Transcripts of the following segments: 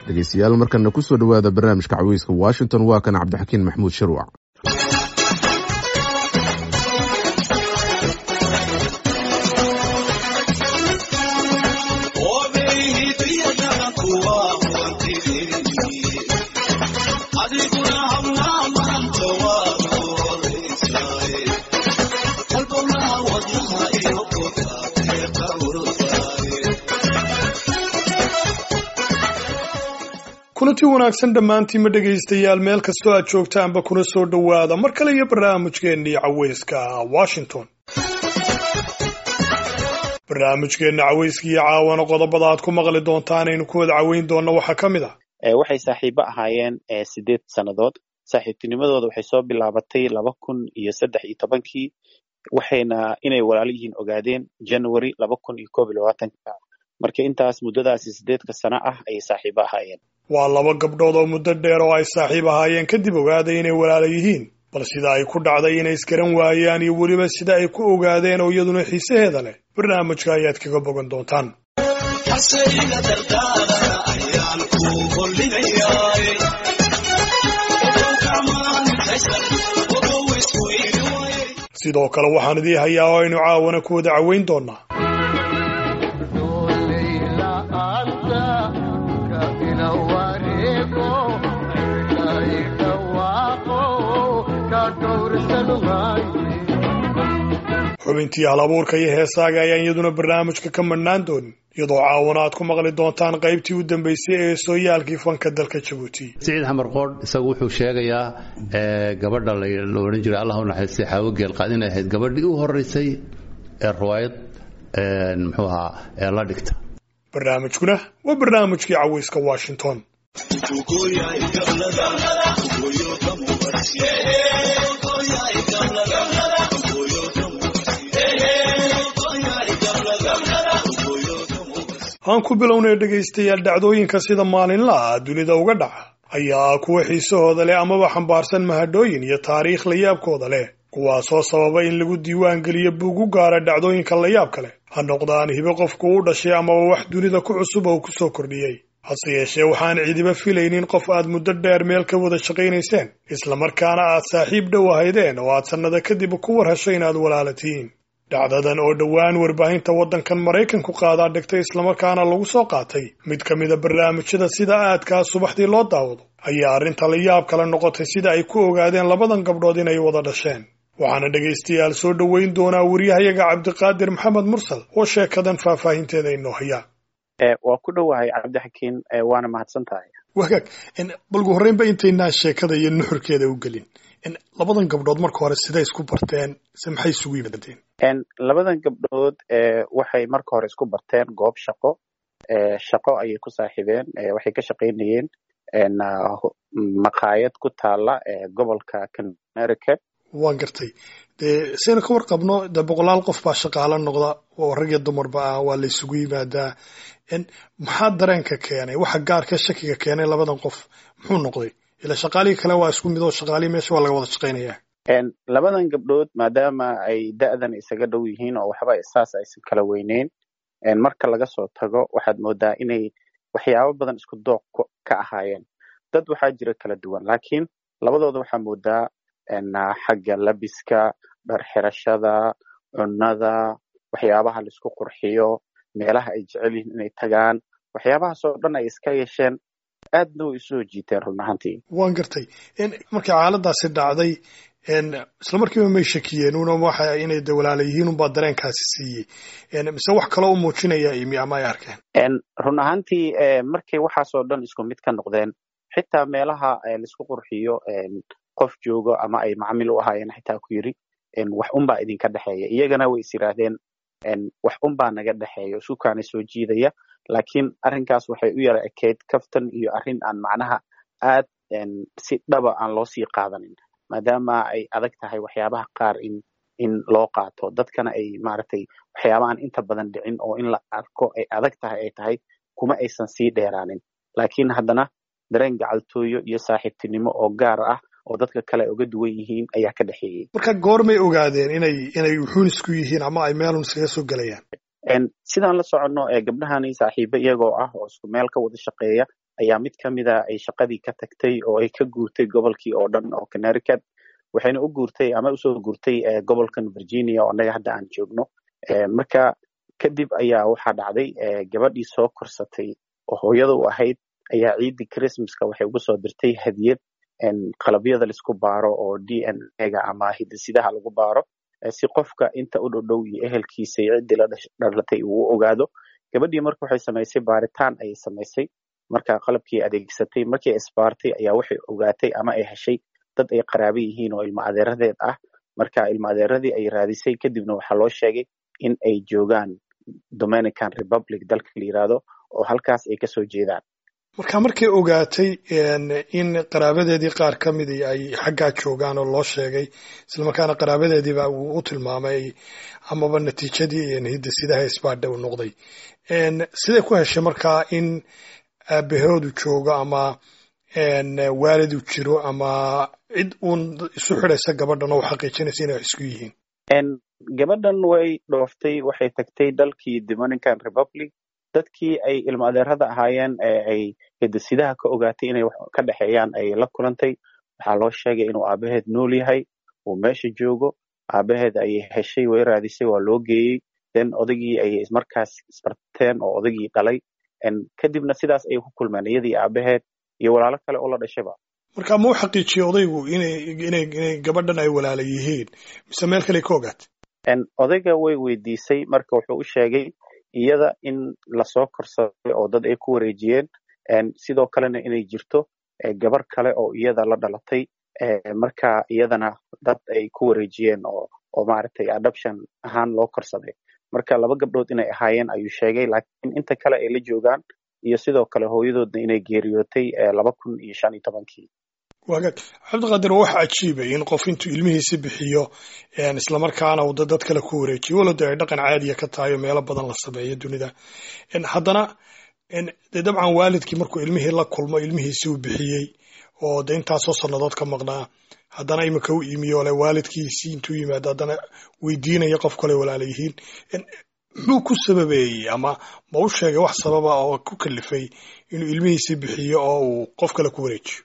dhegeystayaal markana kusoo dhowaada barnaamijka caweyska washington waa kan cabdixakiin maxmuud shirwac kulanti wanaagsan dhammaantiinma dhegaystayaal meel kastoo aad joogtaanba kuna soo dhowaada mar kale iyo barnaamijkeennii caweyska washington barnaamijkeenna caweyska iyo caawana qodobada aad ku maqli doontaan aynu ku wada caweyn doonno waxaa ka mid ah waxay saaxiibo ahaayeen sideed sannadood saaxiibtinimadooda waxay soo bilaabatay laba kun iyo saddex iyo tobankii waxayna inay walaalo yihiin ogaadeen january laba kun iyo koob iyo labaatanka marka intaas muddadaasi sideedka sano ah ayay saaxiibo ahaayeen waa laba gabdhood oo muddo dheer oo ay saaxiib ahaayeen kadib ogaaday inay walaala yihiin bal sida ay ku dhacday inay isgaran waayaan iyo weliba sida ay ku ogaadeen oo iyaduna xiisaheeda leh barnaamijka ayaad kaga bogan doontaan sidoo kale waxaan idii hayaa oo aynu caawana ku wada caweyn doonaa xubintii hal abuurka iyo heesaaga ayaan iyaduna barnaamijka ka madhnaan doonin iyadoo caawana aad ku maqli doontaan qaybtii u dambeysay ee sooyaalkii fanka dalka jabuuti siciid xamar qoodh isagu wuxuu sheegayaa gabadha la odhan jiray allah u naxariistay xaawo geelqaad inay ahayd gabadhii u horeysay ee riwaayad muxuu ahaa ee la dhigta barnaamijkuna waa barnaamijkii caweyska washington aan ku bilownay dhegaystayaal dhacdooyinka sida maalinlaha dunida uga dhaca ayaa kuwa xiisahooda leh amaba xambaarsan mahadhooyin iyo taariikh layaabkooda leh kuwaasoo sababa in lagu diiwaan geliyo buug u gaara dhacdooyinka layaabka leh ha noqdaan hibo qofku u dhashay amaba wax dunida ku cusub oo ku soo kordhiyey hase yeeshee waxaan cidiba filaynin qof aad muddo dheer meel ka wada shaqaynayseen islamarkaana aad saaxiib dhow ahaydeen oo aad sannada kadib ku war hesho inaad walaala tihiin dhacdadan oo dhowaan warbaahinta waddankan maraykanku qaadaa dhigtay islamarkaana lagu soo qaatay mid ka mida barnaamijyada sida aadkaa subaxdii loo daawado ayaa arrinta la yaab kale noqotay sida ay ku ogaadeen labadan gabdhood inay wada dhasheen waxaana dhegaystayaal soo dhoweyn doonaa wariyahayaga cabdiqaadir maxamed mursal oo sheekadan faahfaahinteeda inoo hayaa waa ku dhowahay cabdixakiin waana mahadsan tahay wagaag balgu horreynba intaynaan sheekada iyo nuxurkeeda u gelin labadan gabdhood marka hore siday isku barteen se maxay isugu yimaadeen labadan gabdhood waxay marka hore isku barteen goob shaqo shaqo ayay ku saaxiibeen waxay ka shaqaynayeen maqaayad ku taala gobolka connecticut waan gartay dee saynu ka warqabno dee boqolaal qof baa shaqaalo noqda oo rag iyo dumarba ah waa la isugu yimaadaa maxaa dareenka keenay waxa gaarka shakiga keenay labadan qof muxuu noqday ila shaqaalihii kale waa isku mid oo shaqaalihii meesha waa laga wada shaqaynaya labadan gabdhood maadaama ay da'dan isaga dhow yihiin oo waxba saas aysan kala weyneyn marka laga soo tago waxaad moodaa inay waxyaabo badan isku dooq ka ahaayeen dad waxaa jira kala duwan laakiin labadooda waxaa moodaa xagga labiska dharxirashada cunnada waxyaabaha laisku qurxiyo meelaha ay jecel yihiin inay tagaan waxyaabahaas oo dhan ay iska yeesheen aadna way isoo jiiteen run ahaantii waan gartay markii xaaladaasi dhacday isla markiiba may shakiyeen una waxa inay de walaala yihiin unbaa dareenkaasi siiyey mise wax kaloo u muujinaya imi ama ay arkeen run ahaantii markay waxaasoo dhan isku mid ka noqdeen xitaa meelaha laisku qurxiyo qof joogo ama ay macamil u ahaayeen xitaa ku yiri wax unbaa idinka dhexeeya iyagana way is yiraahdeen wax unbaa naga dhexeeya isukaana soo jiidaya laakiin arrinkaas waxay u yara ekeyd kaftan iyo arrin aan macnaha aad si dhaba aan loo sii qaadanin maadaama ay adag tahay waxyaabaha qaar in in loo qaato dadkana ay maaragtay waxyaaba aan inta badan dhicin oo in la arko ay adag tahay ay tahay kuma aysan sii dheeraanin laakiin haddana dareen gacaltooyo iyo saaxiibtinimo oo gaar ah oo dadka kale uga duwan yihiin ayaa ka dhexeeyey marka goormay ogaadeen inay inay wuxuun isku yihiin ama ay meelun iskaga soo gelayaan sidaan la soconno gabdhahani saaxiibo iyagoo ah oo isku meel ka wada shaqeeya ayaa mid ka mida ay shaqadii ka tagtay oo ay ka guurtay gobolkii oo dhan oo connecticut waxayna u guurtay ama usoo guurtay gobolkan virginia oo annaga hadda aan joogno marka kadib ayaa waxaa dhacday gabadhii soo korsatay oo hooyada u ahayd ayaa ciiddii christmaska waxay ugu soo dirtay hadiyad qalabyada laisku baaro oo d n a-ga ama hidisidaha lagu baaro si qofka inta u dhodhow iyo ehelkiisa iyo ciddii la dhalatay uu u ogaado gabadhii marka waxay samaysay baaritaan ayay samaysay marka qalabkii adeegsatay markii isbaartay ayaa waxay ogaatay ama ay heshay dad ay qaraabo yihiin oo ilmo adeeradeed ah marka ilmo adeeradii ay raadisay kadibna waxaa loo sheegay in ay joogaan dominican republic dalka la yiraahdo oo halkaas ay kasoo jeedaan marka markay ogaatay in qaraabadeedii qaar ka midii ay xaggaa joogaan oo loo sheegay islamarkaana qaraabadeediiba uu u tilmaamay amaba natiijadii hidasidaha isbaadha uu noqday siday ku heshay markaa in aabahoodu joogo ama waalidu jiro ama cid uun isu xidaysa gabadhan oo u xaqiijinaysa inay wax isku yihiin gabadhan way dhooftay waxay tagtay dalkii dominican republic dadkii ay ilmo adeerada ahaayeen ee ay hidasidaha ka ogaatay inay wax ka dhexeeyaan ay la kulantay waxaa loo sheegay inuu aabaheed nool yahay uu meesha joogo aabaheed ayay heshay way raadisay waa loo geeyey then odagii ayay markaas isbarteen oo odagii dhalay kadibna sidaas ayay ku kulmeen iyadii aabaheed iyo walaalo kale oo la dhashayba marka ma u xaqiijiyey odaygu inay inay inay gabadhan ay walaala yihiin mise meel kale ka ogaatay odayga way weydiisay marka wuxuu u sheegay iyada in lasoo korsaday oo dad ay ku wareejiyeen sidoo kalena inay jirto gabar kale oo iyada la dhalatay marka iyadana dad ay ku wareejiyeen oo oo maaragtay adoption ahaan loo korsaday marka laba gabdhood inay ahaayeen ayuu sheegay laakiin inta kale ay la joogaan iyo sidoo kale hooyadoodna inay geeriyootay laba kun iyo shan iyo tobankii wagaag cabdiqaadir waxa cajiibay in qof intuu ilmihiisi bixiyo islamarkaana uu dad kale ku wareejiyo walada ay dhaqan caadiya ka tahay oo meelo badan la sameeyo dunida haddana dee dabcan waalidkii markuu ilmihii la kulmo ilmihiisi uu bixiyey oo de intaasoo sannadood ka maqnaa haddana imika u imiyo le waalidkiisii intuu yimaado haddana weydiinaya qof kale walaala yihiin muxuu ku sababeeyey ama ma u sheegay wax sababa oo ku kalifay inuu ilmihiisi bixiyo oo uu qof kale ku wareejiyo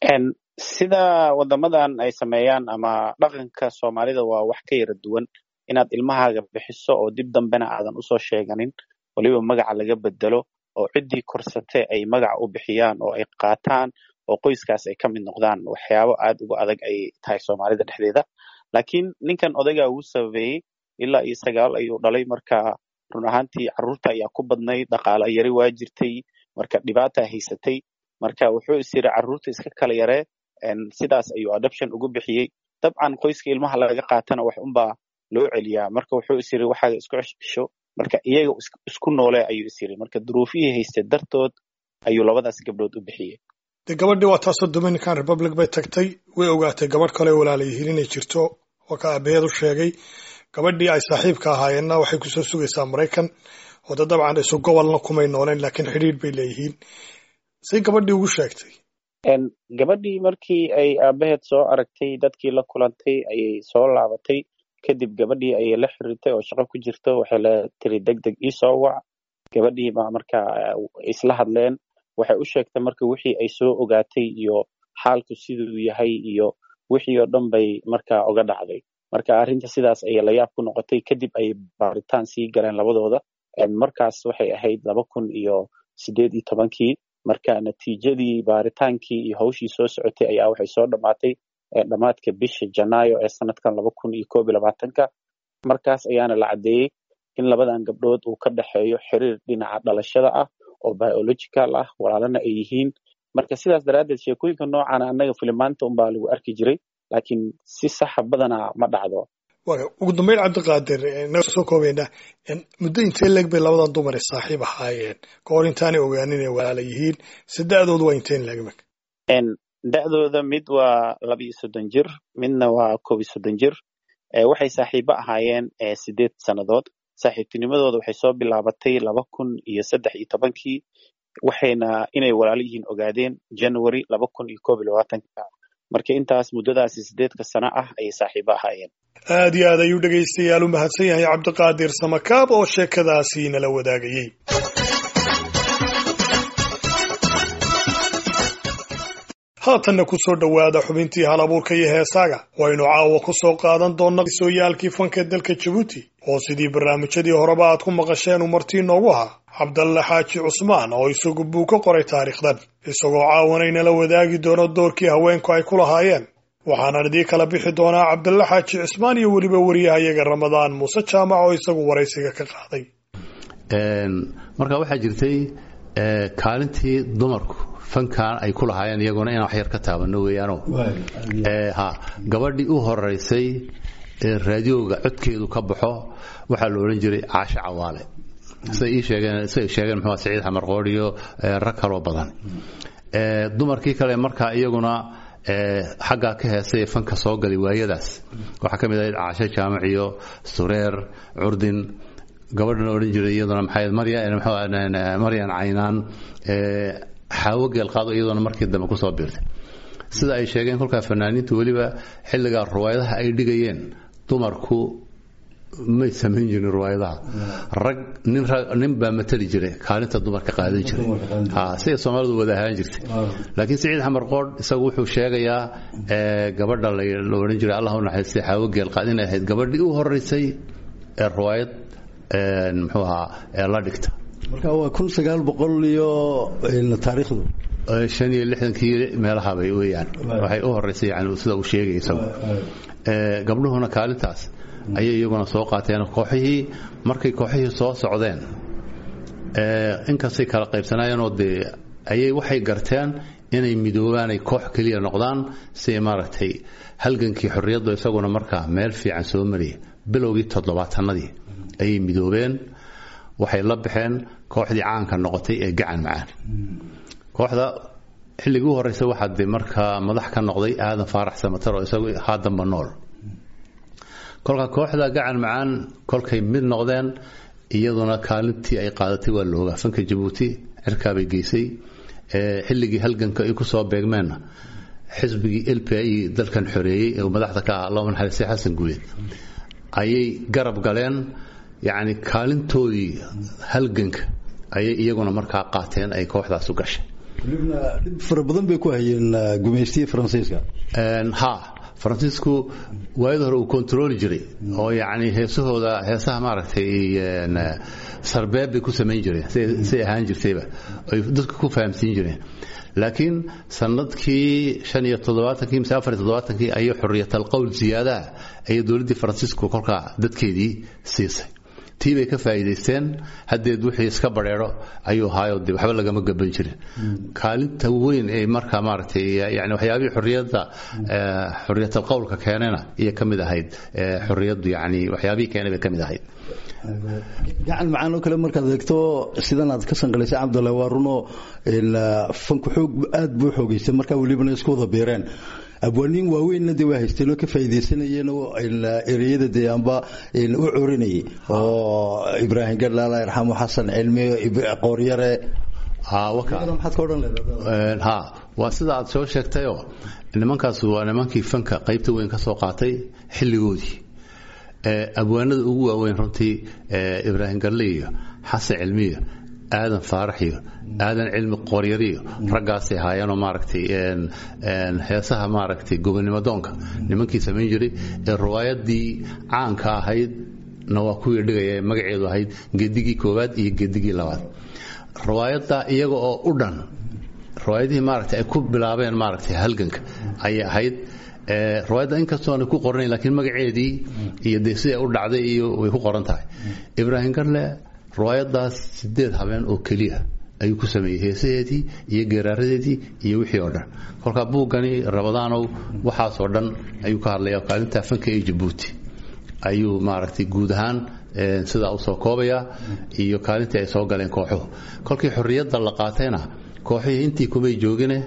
sida wadamadan ay sameeyaan ama dhaqanka soomaalida waa wax ka yara duwan inaad ilmahaaga bixiso oo dib dambena aadan usoo sheeganin waliba magaca laga bedelo oo ciddii korsate ay magaca u bixiyaan oo ay qaataan oo qoyskaas ay ka mid noqdaan waxyaabo aad uga adag ay tahay soomaalida dhexdeeda laakiin ninkan odaygaa uu sababeeyey ilaa iyo sagaal ayuu dhalay marka run ahaantii carruurta ayaa ku badnayd dhaqaala yari waa jirtay marka dhibaata haysatay marka wuxuu is yiri carruurta iska kala yaree sidaas ayuu adoption ugu bixiyey dabcan qoyska ilmaha laga qaatana wax unbaa loo celiyaa marka wuxuu is yiri waxaaga isku cesho marka iyaga isku noole ayuu is yiri marka duruufihii haystay dartood ayuu labadaas gabdhood u bixiyey de gabadhii waa taasoo dominican republic bay tagtay way ogaatay gabadh kale walaala yihiin inay jirto oo ka aabaheed u sheegay gabadhii ay saaxiibka ahaayeenna waxay kusoo sugaysaa maraykan oo de dabcan isu gobolna kumay nooleen laakiin xidhiir bay leeyihiin say gabadhii ugu sheegtay gabadhii markii ay aabaheed soo aragtay dadkii la kulantay ayay soo laabatay kadib gabadhii ayay la xiriirtay oo shaqo ku jirto waxay la tiri deg deg iisoo wac gabadhii baa marka isla hadleen waxay u sheegtay marka wixii ay soo ogaatay iyo xaalku siduu yahay iyo wixii oo dhan bay marka oga dhacday marka arrinta sidaas ayay layaab ku noqotay kadib ayay baaritaan sii galeen labadooda markaas waxay ahayd laba kun iyo sideed iyo tobankii marka natiijadii baaritaankii iyo hawshii soo socotay ayaa waxay soo dhammaatay dhammaadka bisha janaayo ee sanadkan laba kun iyo koob iyo labaatanka markaas ayaana la caddeeyey in labadan gabdhood uu ka dhexeeyo xiriir dhinaca dhalashada ah oo biological ah walaalana ay yihiin marka sidaas daraaddeed sheekooyinka noocaana annaga filimaanta unbaa lagu arki jiray laakiin si saxa badanaa ma dhacdo ugu dambeyn cabdiqaadir inaga soo koobayna muddo intee leeg bay labadan dumar ee saaxiib ahaayeen ka hor intaanay ogaanin inay walaala yihiin se da-doodu waa inteen leeg meg da-dooda mid waa laba iyo soddon jir midna waa koob iyo soddon jir waxay saaxiibo ahaayeen sideed sannadood saaxiibtinimadooda waxay soo bilaabatay laba kun iyo saddex iyo tobankii waxayna inay walaalo yihiin ogaadeen january laba kun iyo koob iyo labaatanka marka intaas muddadaasi sideedka sano ah ayay saaxiibo ahaayeen aad iyo aad ayuu dhegaystayaal u mahadsan yahay cabdiqaadir samakaab oo sheekadaasi nala wadaagayey haatanna ku soo dhowaada xubintii hal abuurka iyo heesaaga waynu caawa ku soo qaadan doonna sooyaalkii fanka dalka jabuuti oo sidii barnaamijyadii horeba aad ku maqasheen uu martii noogu ahaa cabdalle xaaji cusmaan oo isagu buu ka qoray taariikhdan isagoo caawanaynala wadaagi doono doorkii haweenku ay ku lahaayeen waxaanan idii kala bixi doonaa cabdalle xaaji cismaan iyo weliba wariyahayaga ramadaan muuse jaamac oo isagu waraysiga ka qaaday marka waxaa jirtay kaalintii dumarku fankan ay ku lahaayeen iyaguna inaan wax yar ka taabano weeyaano ha gabadhii u horeysay ee raadiyooga codkeedu ka baxo waxaa la odhan jiray caashe cawaale siday ii sheegeen siday sheegeen muxuu saciid xamar qoodh iyo rag kaloo badan dumarkii kale markaa iyaguna xaggaa ka heesay ee fanka soo galay waayadaas waxaa ka mid ahayd caashe jaamac iyo sureer curdin gabadhan odhan jiray iyaduna maxay maryan caynaan xaawo geelqaado iyadoona markii dambe kusoo biirtay sida ay sheegeen kolkaa fanaaniintu weliba xilligaa ruwaayadaha ay dhigayeen dumarku may samayn jirin ruwaayadaha rag nin baa matali jiray kaalinta dumarka qaadan jiray siday soomaalidu wada ahaan jirtay laakiin siciid xamar qoodh isagu wuxuu sheegayaa gabadha la odhan jiray allah u naxariistay xaawo geelqaad inay ahayd gabadhii u horeysay ee ruwaayad muxuu ahaa ee la dhigta marka waa kun sagaal boqol iyo taariikhdu shan iyo lixdankii meelahabay weeyaan waxay u horeysay yani sida uu sheegay isagu gabdhuhuna kaalintaas ayay iyaguna soo qaateen kooxihii markay kooxihii soo socdeen inkastay kala qaybsanaayeenoo dee ayay waxay garteen inay midoobaan ay koox keliya noqdaan si maaragtay halgankii xorriyaddu isaguna markaa meel fiican soo mariyay bilowgii toddobaatanadii ayay midoobeen waxay la baxeen kooxdii caanka noqotay ee gacan macaan kooxda xilligii u horreysay waxaa de markaa madax ka noqday aadan faarax samatar oo isagu haadanba nool kolka kooxda gacan macaan kolkay mid noqdeen iyaduna kaalintii ay qaadatay waa loogaa fanka jabuuti cirkaabay geysay xilligii halganka ay kusoo beegmeenna xisbigii l p i dalkan xoreeyey ee madaxda ka ah allahuma naxariistay xasan guuleed ayay garab galeen yacni kaalintoodii halganka ayay iyaguna markaa qaateen ay kooxdaas u gashay walibna dhib fara badan bay ku hayeen gumaystiya faransiiska ha faransiisku waayada hore uu kontarooli jiray oo yacni heesahooda heesaha maaragtay sarbeeb bay ku samayn jireen say ahaan jirtayba ay dadka ku fahamsiin jireen laakiin sanadkii shan iyo toddobaatankii mise afar iyo toddobaatankii ayay xorriyatal qowl ziyaadaha ayay dowladdii faransiisku kolkaa dadkeedii siisay tii bay ka faa'iidaysteen haddeed wixii iska badheero ayuu ahaayo de waxba lagama gaban jirin kaalinta weyn ee markaa maaragtay yani waxyaabihii xorriyadda xorriyatal qowlka keenayna iyo ka mid ahayd xorriyaddu yani waxyaabihii keenay bay ka mid ahayd gacan macaan oo kale markaad eegto sidan aad ka sanqalaysay cabdulla waa runoo fanku xoog aad buu xoogaystay markaa welibana isku wada beereen abwaaniin waaweynna dee waa haysteen oo ka faa'iidaysanayeen oo ereyada dee amba u corinayay oo ibraahim gadlaala irxamu xasan cilmi qooryare maxaad ka odhan leedahay ha waa sida aad soo sheegtayoo nimankaas waa nimankii fanka qaybta weyn ka soo qaatay xilligoodii abwaanada ugu waaweyn runtii ibraahim garle iyo xasan cilmiyo aadan faarax iyo aadan cilmi qooryariyo raggaasay ahaayeenoo maaragtay heesaha maaragtay gobonimo doonka nimankii samayn jiray ee riwaayadii caanka ahayd na waa kuwii dhigaya magaceedu ahayd gedigii koowaad iyo gedigii labaad riwaayadda iyaga oo u dhan riwaayadihii maaragtay ay ku bilaabeen maaragtay halganka ayay ahayd riwaayadda inkastoona ku qoranayn laakiin magaceedii iyo dee siday u dhacday iyo way ku qoran tahay ibraahim garle riwaayadaas sideed habeen oo keliya ayuu ku sameeyey heesaheedii iyo geeraaradeedii iyo wixii oo dhan kolkaa buuggani rabadaanow waxaasoo dhan ayuu ka hadlaya kaalinta fanka ee jabuuti ayuu maaragtay guud ahaan sidaa usoo koobaya iyo kaalintii ay soo galeen kooxuhu kolkii xorriyadda la qaatayna kooxihii intii kumay joogine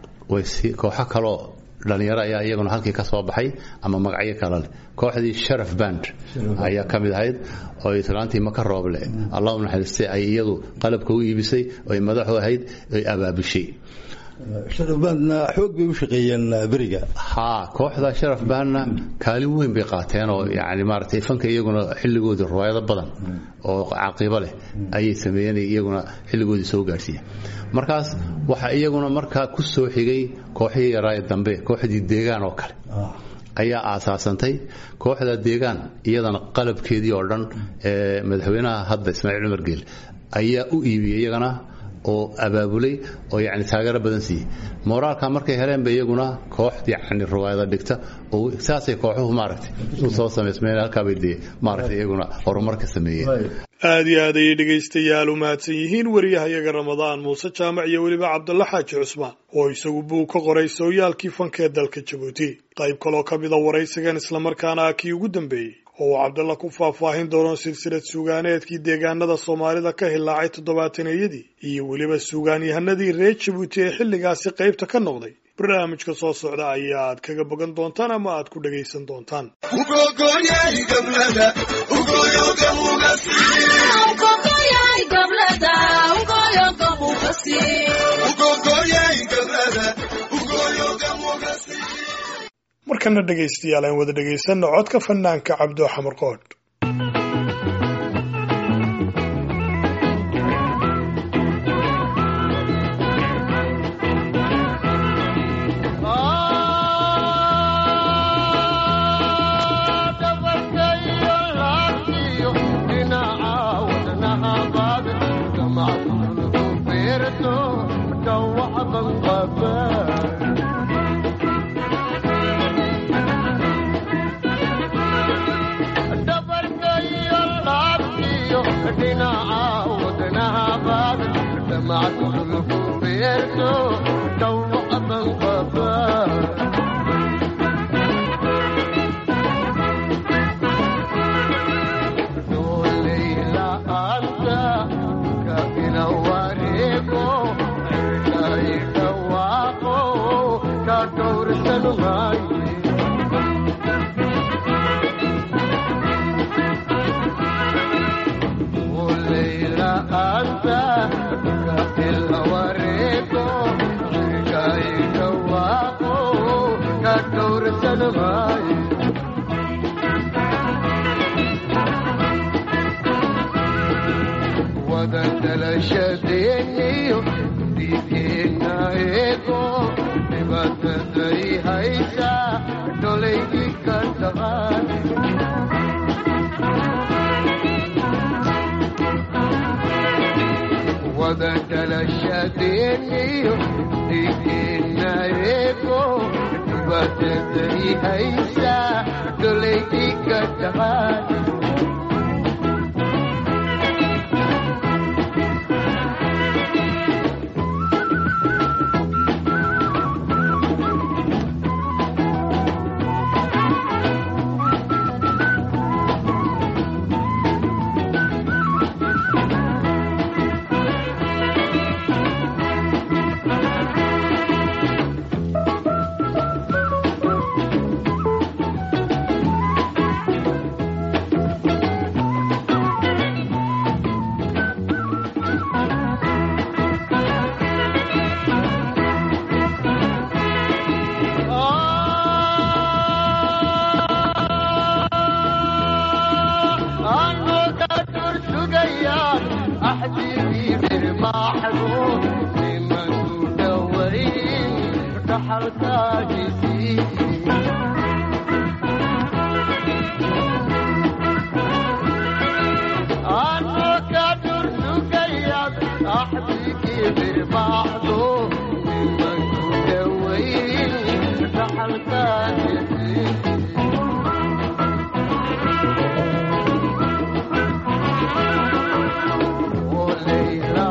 kooxo kaloo dhalinyaro ayaa iyaguna halkii ka soo baxay ama magacyo kale leh kooxdii sharaf band ayaa ka mid ahayd oo islaantii maka rooble allah u naxariistay ay iyadu qalabka u iibisay oy madaxu ahayd oy abaabushay sharafbaadna xoog bay u shaqeeyeen beriga haa kooxda sharaf baanna kaalin weyn bay qaateen oo yani maaragtay fanka iyaguna xilligoodii riwaayado badan oo caqiibo leh ayay sameeyeen iyaguna xilligoodii soo gaadhsiiya markaas waxaa iyaguna markaa ku soo xigay kooxihii yaraaye dambe kooxdii deegaan oo kale ayaa aasaasantay kooxda deegaan iyadana qalabkeedii oo dhan ee madaxweynaha hadda ismaaciil cumar geel ayaa u iibiyey iyagana oo abaabulay oo yani taageero badan siiyey moraalka markay heleenba iyaguna koox yani riwaayada dhigta oo saasay kooxuhu maaragtay u soo samaysmeen halkaabay dee maaragtay iyaguna horumarka sameeyeen aad iyo aad ayay dhegaystayaal u mahadsan yihiin wariyahayaga ramadaan muuse jaamac iyo weliba cabdulla xaaji cusmaan oo isagu buu ka qoray sooyaalkii fanka ee dalka jabuuti qayb kaloo ka mida waraysigan islamarkaana ah kii ugu dambeeyey oo uu cabdalla ku faahfaahin doono silsilad suugaaneedkii deegaanada soomaalida ka hilaacay toddobaataneyadii iyo weliba suugaanyahanadii reer jabuuti ee xilligaasi qaybta ka noqday barnaamijka soo socda ayaad kaga bogan doontaan ama aad ku dhagaysan doontaan markana dhegaystayaal aan wada dhegaysanno codka fanaanka cabdo xamar qoodh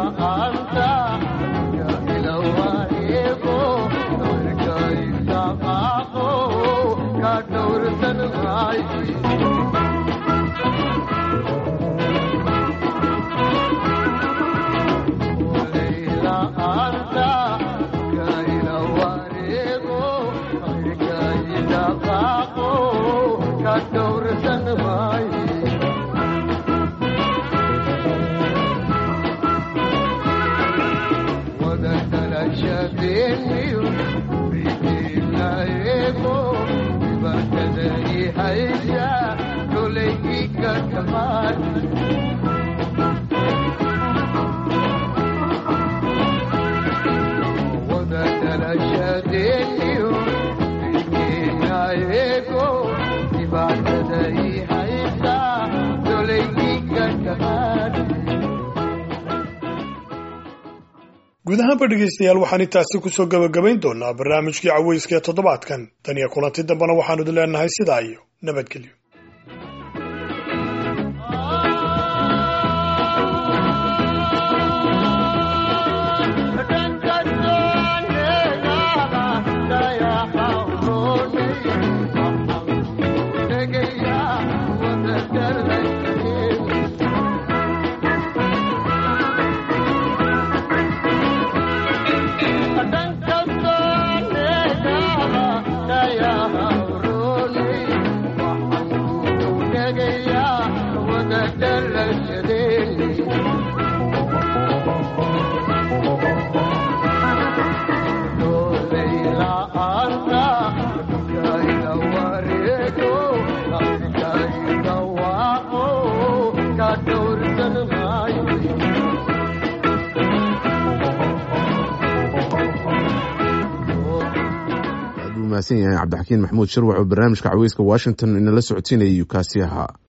Stop. guud ahaanba dhegaystayaal waxaan intaasi kusoo gabagabayn doonaa barnaamijkii caweyska ee toddobaadkan tan iyo kulanti dambena waxaanu idin leenahay sidaa iyo nabadgelyo mahadsan yahay cabdixakiin maxamuud shirwac oo barnaamijka caweyska washington inala socodsiinayay kaasi ahaa